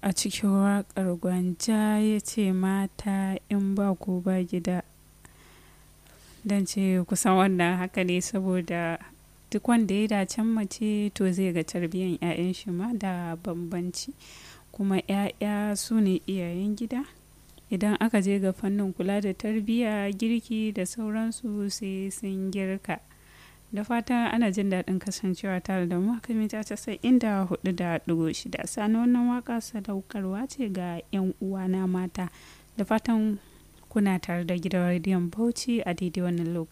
a cikin waƙar gwanja ya ce mata in ba ku ba gida don ce kusan wannan haka ne saboda duk wanda ya dacen mace to zai ga tarbiyyar 'ya'yan shi ma da bambanci kuma 'ya'ya su ne iyayen gida idan aka je ga fannin kula da tarbiyya girki da sauransu sai sun girka da fatan ana jin daɗin kasancewa tare da mu haka mita casa'in da hudu da ɗigo shida sani wannan waka sadaukarwa ce ga 'yan uwana mata da fatan kuna tare da gidan rediyon bauchi a daidai wannan lokaci